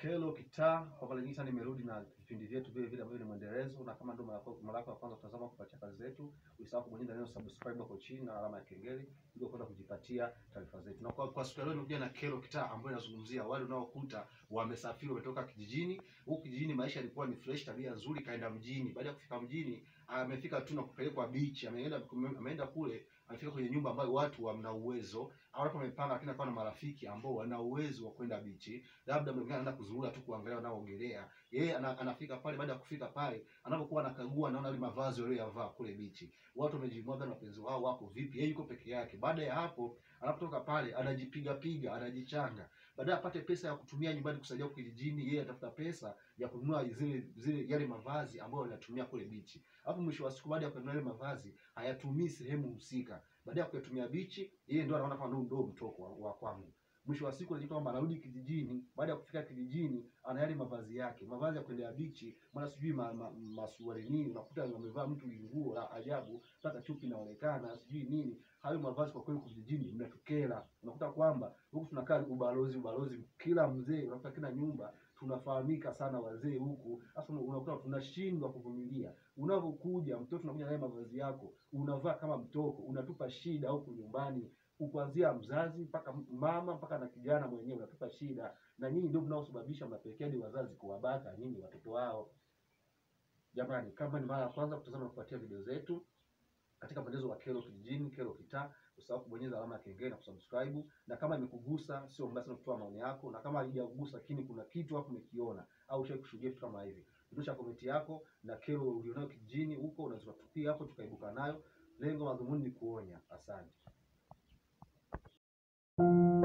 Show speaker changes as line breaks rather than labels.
Kelo Kitaa, kwa mara nyingine sana nimerudi na vipindi vyetu vile vile ambavyo ni mwendelezo, na kama ndio mara yako mara yako ya kwanza kutazama kupatia kazi zetu, usisahau kubonyeza neno subscribe hapo chini na alama ya kengele ili kwenda kujipatia taarifa zetu. Na kwa, kwa siku ya leo nimekuja na Kelo Kitaa ambayo inazungumzia wale unaokuta wamesafiri wametoka kijijini. Huku kijijini maisha yalikuwa ni fresh, tabia nzuri, kaenda mjini. Baada ya kufika mjini, amefika tu na kupelekwa beach, ameenda ameenda kule amefika kwenye nyumba ambayo watu wana uwezo au watu wamepanga, lakini akawa na marafiki ambao wana uwezo wa kwenda bichi, labda mwingine anaenda kuzurura tu kuangalia wanaoogelea. Yeye ana, anafika pale. Baada ya kufika pale, anapokuwa anakagua, anaona ile mavazi waliyovaa kule bichi, watu wamejimwaga na wapenzi wao wako vipi, yeye yuko peke yake. Baada ya hapo, anapotoka pale, anajipiga piga, anajichanga, baadaye apate pesa ya kutumia nyumbani kusaidia huko kijijini. Yeye atafuta pesa ya kununua zile zile yale mavazi ambayo anatumia kule bichi, alafu mwisho wa siku, baada ya kununua yale mavazi hayatumii sehemu husika baada ya kuyatumia bichi, yeye ndio anaona kama ndio mtoko wa, wa kwangu. Mwisho wa siku anajikuta kwamba anarudi kijijini. Baada ya kufika kijijini, ana yale mavazi yake, mavazi ya kwenda bichi, maana sijui ma, ma, masuari nini, unakuta amevaa mtu nguo la ajabu mpaka chupi inaonekana sijui nini. Hayo mavazi kwa kweli kijijini mnatukera. Unakuta kwamba huku tunakaa ubalozi ubalozi, kila mzee, unakuta kila nyumba tunafahamika sana wazee huku. Sasa unakuta tunashindwa kuvumilia. Unapokuja mtoto unakuja naye mavazi yako, unavaa kama mtoko, unatupa shida huku nyumbani, kuanzia mzazi mpaka mama mpaka na kijana mwenyewe unatupa shida, na nyinyi ndio mnaosababisha, mnapelekea hadi wazazi kuwabaka nyinyi watoto wao. Jamani, kama ni mara ya kwanza kutazama na kufuatia video zetu katika mwendelezo wa Kelo Kijijini, Kelo Kitaa, usahau kubonyeza alama ya kengele na kusubscribe, na kama imekugusa sio mbaya sana kutoa maoni yako, na kama haijakugusa lakini kuna kitu hapo umekiona au ushawahi kushuhudia kitu kama hivi, dondosha komenti yako na kero ulionayo kijijini huko, unaweza kutupia hapo tukaibuka nayo. Lengo madhumuni ni kuonya. Asante.